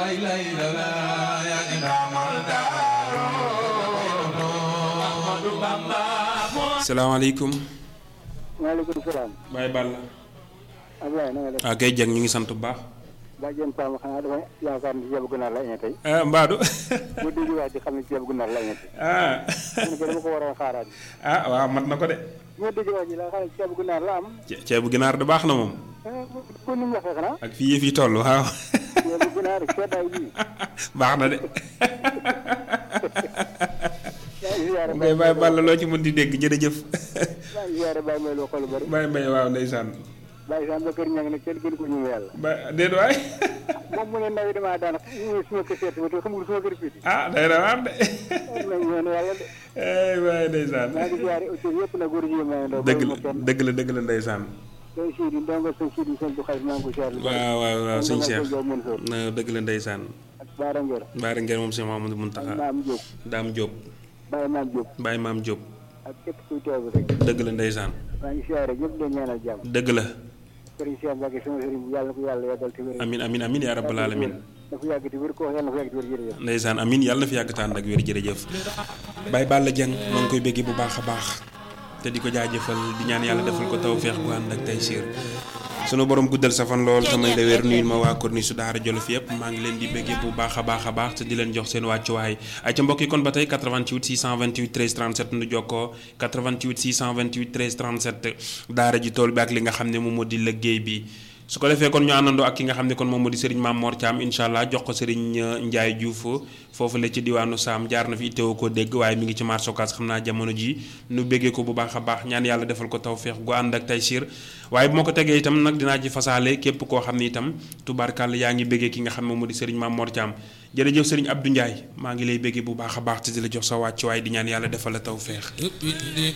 salaamaaleykum. maaleykum salaam. Baye Balla. Abdoulaye na nga def. ah kay jag ñu ngi sant bu baax. Badiane Pam xanaa dafa yaakaar ni ceebu ganaar la añee tey. ah Mbadou. bu dégg wax di xam ne ceebu ganaar la añee tey. ah. man ko dama ko war a xaaraat. ah waaw mat na ko de. bu ma dégg wax ji la xam ne ceebu ganaar la am. ce- ceebu ginaar de baax na moom. ko ni mu waxee xanaa. ak fii yëf yi toll waaw. ceebu ganaar seddaay bii. baax na de. yaa ngi ziare mu koy Baye Balla loo ci mën di dégg jërëjëf. maa ngi ziare Baye Mbaye loo xool bari. Baye Mbaye waaw ndeysaan. Baye Sane ba kër ña ngi ne kenn gën ko ñu yàlla. ba déet waay. moom mu ne ndaw yi damaa daan ñu suma kër seet ba te xamul suma kër fii. ah day na waar de. am na ñoon yàlla de. ay waay ndeysaan. maa ngi ziare autor yëpp na góor ji may ndaw. dëgg la dëgg la dëgg la ndeysaan. sëñ Sidi ndongo sëñ Sidi sëñ bu xarit maa ngi ko ziare. waaw waaw waaw sëñ Cheikh. Ndongo Mën Soor na dëgg la ndeysaan. ak Baara Ngor. Baara ngeen moom Cheikh Mamadou ak Muntaxa. Maam Diop. Daam Diop. Baye Maam Diop. Baye Maam Diop. ak képp kuy teew rek. dëgg la ndeysaan. maa ngi ziare ñëpp di ñaanal jàmm. dëgg la. sëriñ Cheikh Mbacke sama sëriñ bu yàlla na ko yàlla yàggal te wér. amin amin amin yaa rabbal alamin na ko yàgg te wér ko yàlla na ko yàgg te wér jërëjëf. ndeysaan amin yàlla na fi yàgg tànn ak wér jërëjëf Baye Balla Dieng maa ngi koy béggee bu baax a baax te di ko jaajëfal di ñaan yàlla defal ko tawféex bu ànd ak tey siir sunu borom guddal sa fan lool samay la wér nuyul ma waa Corniche su Daara Jolof yëpp maa ngi leen di béggee bu baax a baax a baax te di leen jox seen wàccuwaay ay ca mbokk yi kon ba tey 88 628 13 37 nu jokkoo 88 628 13 37 daara ji tool bi ak li nga xam ne moom moo di liggéey bi su ko defee kon ñu àndandoo ak ki nga xam ne kon moom moo di Serigne Mame Mor Thiam incha allah jox ko Serigne Ndiaye Diouf foofu la ci diwaanu Saam jaar na fi itteewoo ko dégg waaye mi ngi ci marché Ocass xam naa jamono ji nu béggee ko bu baax a baax ñaan yàlla defal ko tawféex gu ànd ak taysiir waaye bu ma ko tegee itam nag dinaa ci fasaale képp koo xam ne itam tubaarkàlla yaa ngi béggee ki nga xam ne moom moo di Serigne Mame Mor Thiam jërëjëf Serigne Abdou Ndiaye maa ngi lay béggee bu baax a baax te di la jox sa wàcc waaye di ñaan yàlla defal la tawféex